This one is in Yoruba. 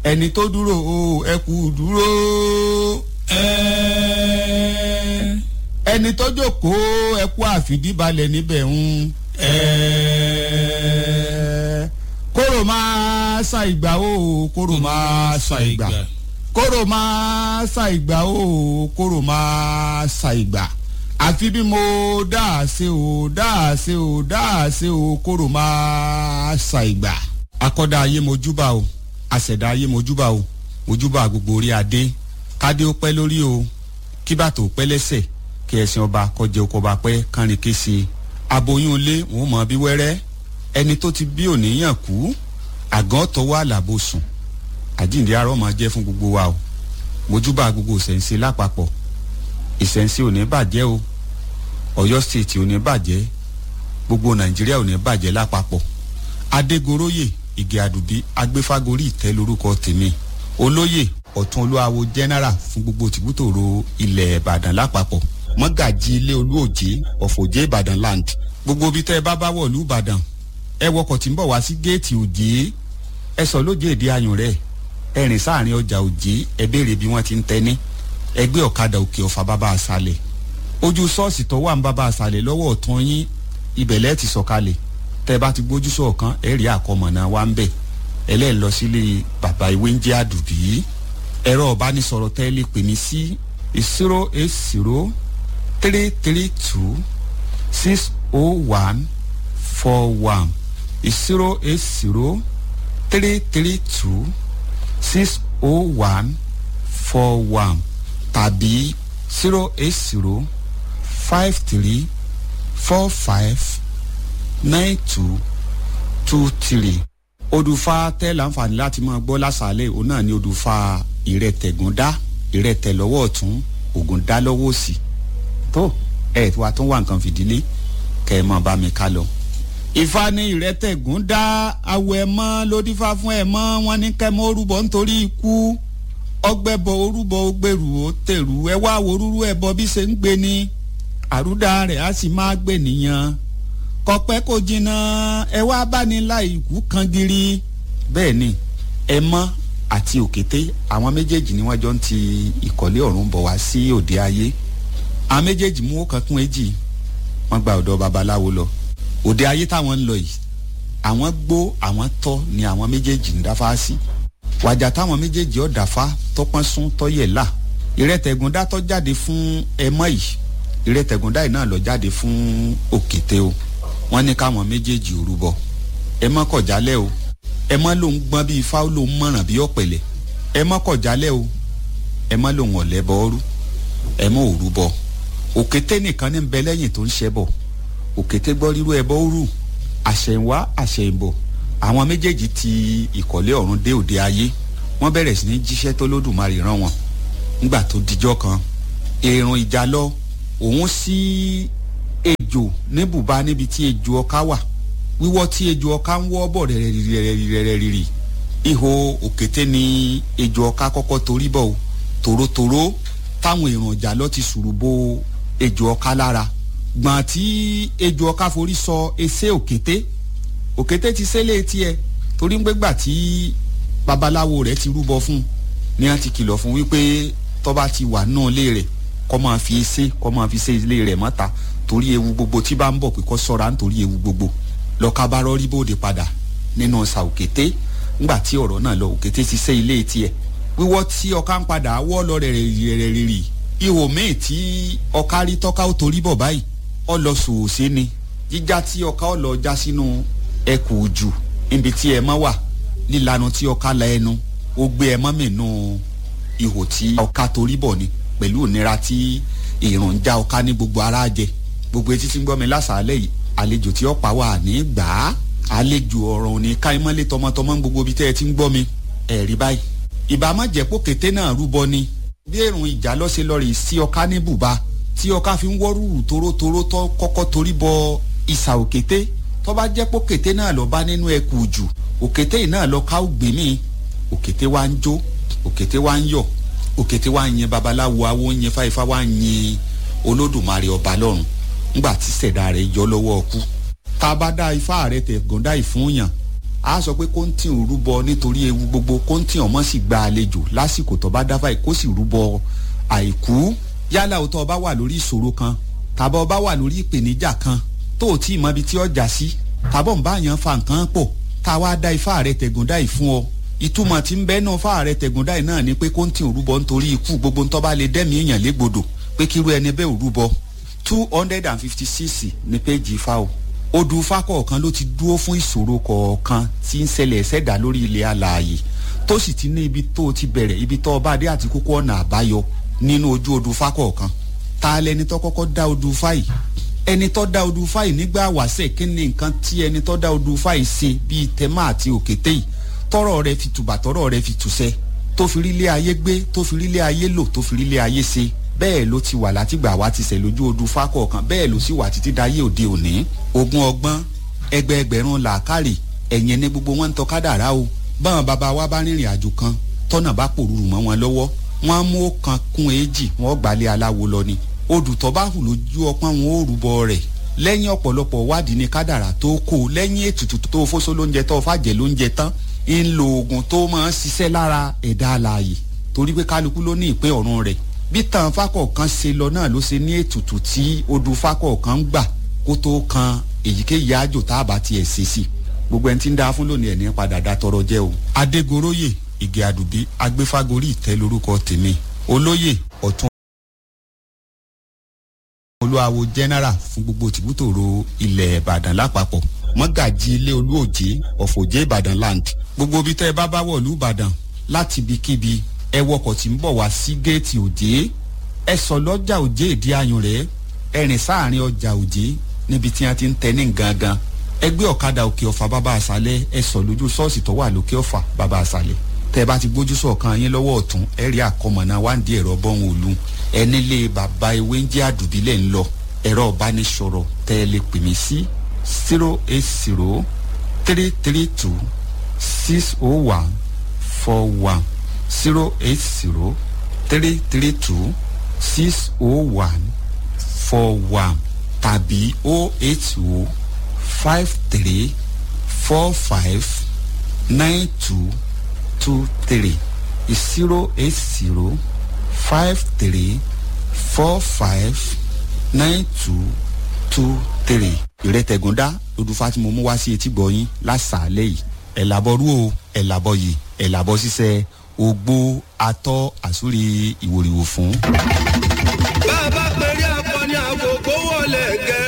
ẹni tó dúró o ẹ kú dúró ẹ ẹni tó jókòó ẹ kú àfìdíbalẹ̀ níbẹ̀ ń ẹ kóró máa sa ìgbà o kóró máa sa ìgbà kóró máa sa ìgbà o kóró máa sa ìgbà àfi bí mo dáa ṣe o dáa ṣe o dáa ṣe o kóró máa sa ìgbà. akọ́dá ayé mojúbà o àṣẹ̀dá ayé mojúbà o mojúbà gbogbo orí adé kádé ó pẹ́ lórí o kí bàtò pẹ́ lẹ́sẹ̀ kí ẹ̀sìn ọba kọjá oko ọba pẹ́ kánrin kése aboyún ilé wọn mọ bí wẹ́rẹ́ ẹni tó ti bí òníyàn kú àgàn tọwọ́ àlàbò sùn àjíǹde arọ́ máa jẹ́ fún gbogbo wa o mojúbà gbogbo ìṣẹ̀ǹsẹ̀ lápapọ̀ ìṣẹ̀ǹsẹ̀ ò ní bàjẹ́ o ọ̀yọ́ state ò ní bàjẹ́ gbogbo nàìjíríà ò ní bàjẹ́ lápapọ̀ adégoróyè ìgè àdùbí agbéfágorí ìtẹ́ lórúkọ tèmi olóyè ọ̀tún olúwawo general fún gbogbo tìbútòrò ilẹ̀ ìbàdàn lápapọ̀ mọ́gàjì ilé olúòjé ọ̀fọ̀jẹ́ ìbàdàn land gbogbo ibi tẹ́ ẹ bá bá wọ̀lú ìbàdàn ẹ wọkọ̀ tí ń bọ̀ wá sí géètì òjé ẹ sọ lóje èdè ayùn rẹ̀ ẹ rìn sáàrin ọjà òjé ẹ béèrè bí wọ́n ti ń tẹ́ni ẹgbẹ́ ọ̀kadà òkè ọ̀fà bàbá àṣàlẹ̀ ojú ṣọ́ọ̀ṣì tó wà ń bàbá àṣàlẹ̀ lọ́wọ́ ọ̀tún yín ibẹ̀lẹ́ ti sọ̀kalẹ̀ tẹ́ ẹ bá ti gbójú sọ̀kan ẹ rí àkọmọ̀nà wa ń bẹ̀ ẹlẹ́ẹ̀ lọ sílé bàbá ìwé ń jẹ́ àdùbí ẹ̀rọ ọ̀bánisọ̀rọ̀ tẹ́ ẹ lè pè mí sí zero eight zero three three two six oh one four one zero eight zero three three two six oh one four one tàbí zero eight zero five three four five nine two two three odùfà tẹ́ láǹfààní láti máa gbọ́ lásàálẹ̀ òun náà ni odùfà ìrẹtẹ̀gúndá ìrẹtẹ̀ lọ́wọ́ ọ̀tún ògùndá lọ́wọ́ òsì tó ẹ̀ tí wàá tún wà nǹkan fìdílé kẹ́ ẹ mọ̀ bá mi ká lọ. ìfà ni ìrẹtẹ̀gúndá awọ ẹ̀ mọ́ lódífà fún ẹ̀ mọ́ wọn ní kẹ́ mọ́ orúbọ nítorí ikú ọgbẹ́bọ orúbọ ògbèrú ó tèrú ẹ wá worúrú ẹ bọ bí ṣe ń gbé ni àrúdà rẹ̀ á sì máa gbé nìyẹn kọpẹ́ kò jìnnà ẹ wá bá ní láì ikú kan giri. bẹ́ẹ̀ ni ẹ mọ́ àti òkété àwọn méjèèjì ni wọ́n jọ ń ti ìkọ́lé ọ̀run bọ̀ wá sí òde ayé àwọn méjèèjì mú ọkàn kún èjì wọ́n gba ọ̀dọ̀ babaláwo lọ òde ayé táwọn ń lọ yìí àwọn gbó àwọn tọ́ ni àwọn méjèèjì ń dáfá sí wàjà táwọn méjèèjì ọ̀ dáfá tọpọ́n sún tọ́yẹ̀ là ìrẹ́tẹ̀gúndá tọ́ jáde fún ẹmọ́ yìí ìrẹ́tẹ̀gúndá yìí náà lọ jáde fún òkété o wọ́n ní káwọn méjèèjì ò rúbọ ẹ mọ́ kọ̀ jálẹ̀ o ẹ mọ́ lòun gbọ́n bíi ifá lòun mọ̀ràn bíi ọ̀pẹ̀lẹ̀ ẹ mọ́ kọ̀ jálẹ̀ o ẹ mọ́ lòun ọ̀lẹ́ bọ́ ọ́rú ẹ mọ́ ò rúbọ òkété nìkan ní bẹ lẹ́yìn tó ń ṣẹ́ bọ̀ òkété gbọ́ rírú ẹbọ òrù àṣẹ̀wá àṣẹ̀yìnbọ̀ àwọn méjèèjì ti ìkọ̀lé ọ̀run dé òde ayé wọ́n bẹ̀rẹ̀ sí ní jíṣẹ́ tó lódùmarè rán wọn nígbà tó dijọ́ kan èrùn ìjà lọ òun sí ejò ní bùbá níbi tí ejò ọká wà wíwọ́ tí ejò ọká ń wọ́ bọ̀ rẹ̀rẹ̀rẹ̀rẹ̀rẹ̀rẹ̀ ihò òkété ni ejò ọká kọ́kọ́ torí bọ̀ o tòrótòró táwọn èrùn ìjà lọ ti sùrù bo ejò ọká lára gbọ̀n tí ejò ọká forí sọ ẹsẹ̀ òkété òkété ti sẹ́lẹ̀ tiẹ̀ torí ń gbégbà tí babaláwo rẹ̀ ti rúbọ fún ni wọ́n ti kìlọ̀ fún wípé tọ́ba ti wà náà lé rẹ̀ kọ́ máa fi ẹsẹ̀ kọ́ máa fi ṣe ilé rẹ̀ mọ́ta torí ewu gbogbo tí bá ń bọ̀ pé kọ́ sọ́ra nítorí ewu gbogbo lọ́ka bá rọ́rí bóde padà nínú ọ̀sà òkété ńgbà tí ọ̀rọ̀ náà lọ òkété ti ṣe ilé tiẹ̀ wíwọ́ tí ọká ń padà wọ́ lọ rẹ̀rẹ̀rẹ̀rì ihò míì tí ọká rí tọ́ka ó torí bọ̀ báyìí ọ lọ sòòsé ni jíjá tí ọká ọ lọ já sínú ẹkù jù níbi tí ẹ mọ́ wà lílanu tí ọká la ẹnu ó gbé ẹ mọ́ mìínú ihò tí ọká torí bọ̀ ni pẹ̀lú ìnira tí ìrùn já ọká ní gbogbo ara jẹ gbogbo etí tí ń gbọ́ mi lásàálẹ̀ yìí àlejò tí ọ̀pá wà ní gbà á àlejò ọ̀rọ̀ òní káímọ́lé tọmọtọmọ gbogbo ibi tẹ́ ẹ ti ń gbọ́ mi ẹ̀rí báyìí ìbámu jẹ́pọ̀ kété náà rúbọ ni bí èrùn ìjà lọ́sẹ̀ lọ́ọ̀rì sí ọká ní bùbá tí ọká fi ń wọ́rùrù torótoró tó kọ́kọ́ torí bọ ìsà òkété tó bá jẹ́pọ̀ kété náà lọ bá nínú ẹkù jù òkété yìí náà lọ ká ògbé mi òkété wa ń jó òkété wa ń yọ̀ òkété wa ń yin babaláwo awo ń yin fáifá wa ń yin olódùmarè ọba lọ́run ńgbà tí sẹ̀dá rẹ̀ yọ lọ́wọ́ ọkú tá a bá dá ifá rẹ̀ tẹ̀ gọ́ndá ìfúnyàn a sọ pé kóńtì ò rúbọ nítorí ewu gbogbo kóńtì ọmọ sì gba àlejò lásìkò tó bá dáfà kó sì rúbọ àìkú yálà òótọ́ ọba wà lórí ìṣòro kan tàbí ọba wà lórí ìpèníjà kan tó ò tí ì mọ ibi tí ọjà sí tàbọ̀ ń bá yàn fa nǹkan pọ̀ tá a wá dá ifá rẹ tẹ̀gúndá yìí fún ọ ìtumọ̀ tí ń bẹ́ náà fá rẹ tẹ̀gúndá yìí náà ni pé kóńtì ò rúbọ nítorí ikú gbogbo ntọ́ bá lè dẹ́mi èèyàn légbodò pé kíru ẹni bẹ́ẹ̀ ò rúbọ two hundred and fifty six ní péjì ifá o odù ifá kọ̀ọ̀kan ló ti dúró fún ìṣòro kọ̀ọ̀kan tí ń ṣẹlẹ̀ ṣẹ̀dá lórí ilẹ̀ alààyè tó sì ti ní ibi tó ti bẹ̀rẹ̀ ibi tó ọba adé àti kókó ọ̀nà àbáyọ nínú ojú odù ifá kọ̀ọ̀kan ta lẹni tó kọ́kọ́ dá odù ifá yìí ẹni tó dá odù ifá yìí nígbà wàṣẹ kí ni nǹkan tí ẹni tó dá odù ifá yìí ṣe bíi tẹmá àti òkété yìí tọrọ rẹ fi tùbà tọrọ rẹ fi tùṣẹ tó fi rílé ayé gbé tó fi rílé ayé lò tó fi rílé ayé ṣe bẹ́ẹ̀ ló ti wà látìgbà wá ti sẹ̀ lójú odù ifá kọ̀ọ̀kan bẹ́ẹ̀ ló sì wà títí dáyé òde òní ogún ọgbọ́n ẹgbẹẹgbẹ̀rún làákàrè ẹ̀yìn ní gbogbo wọn ń tọ́ kádàrá o báwọn bàbá wa bá rìnrìn àjò kan tọ́nà bá pòrúurú mọ́ wọn lọ́wọ́ wọn á mú ọ̀kan kún èjì wọn gbalẹ̀ aláwo lọ ni odù tó bá hù lójú ọpọ́n wọn ó rúbọ rẹ̀ lẹ́yìn ọ̀pọ̀lọpọ̀ wádìí ní kádàrá tó kó lẹ́yìn ètùtù tó fóso lóúnjẹ tó fàjẹ́ lóúnjẹ tán ń lo oògùn tó máa ń ṣiṣẹ́ lára ẹ̀dá alààyè torí pé kálukú ló ní ìpín ọ̀run rẹ̀ bí tàn fákọ̀ọ̀kan ṣe lọ náà ló ṣe ní ètùtù tí odù fákọ̀ọ̀kan ń gbà kó tó kan èyíkéyìí àjò tá a bá tiẹ̀ ṣe sí gbogbo ẹni tí ń da fún lónìí ẹ̀ ní padà dá tọrọ jẹ́ o. adégoróyè ìgè àdùbí agbéfágorí ìtẹ́ lórúkọ tèmi olóyè ọ̀tún olúwawo general fún gbogbo tìbútòrò ilẹ̀ ìbàdàn lápapọ̀ mọ́gàjì ilé olúòjé ọ̀fọ̀jẹ́ ìbàdàn land gbogbo ibi tẹ́ ẹ bá bá wọ̀lú ìbàdàn láti ibikíbi ẹ wọkọ̀ tí ń bọ̀ wá sí géètì òjé ẹ sọ lọ́jà òjé ìdí ayùn rẹ̀ ẹ rìn sáàrin ọjà òjé níbi tí wọ́n ti ń tẹ́ ní gangan ẹ gbé ọ̀kadà òkè ọ̀fà bàbá àṣálẹ̀ ẹ sọ lójú ṣọ́ọ̀ṣì tó wà lókè ọ̀fà bàbá àṣálẹ̀ tẹ́ ẹ bá ti gbójú sọ̀kan yín lọ́wọ́ ọ̀tún ẹ rí àkọmọ̀nà wáǹdí ẹ̀rọ bọ́hùn òlu ẹ nílé bàbá ewé ń jẹ́ àdùbílẹ̀ ń lọ ẹ̀rọ ìbánisọ̀rọ̀ tẹ́ ẹ lè pè mí sí zero eight zero three three two six oh one four one zero eight zero three three two six oh one four one tàbí oh eight oh five three four five nine two two three zero eight zero five three four five nine two two three. ìrètẹ̀gúndá lodúfà tí mo mú wá sí etí gbọ̀yìn lásàálẹ̀ yìí ẹ̀ làbọ̀ rú o ẹ̀ làbọ̀ yìí ẹ̀ làbọ̀ ṣiṣẹ́ ogbó atọ́ àsúrí ìwòrìwò fún. bá a bá pèrè akọni àkókò wọlé gẹ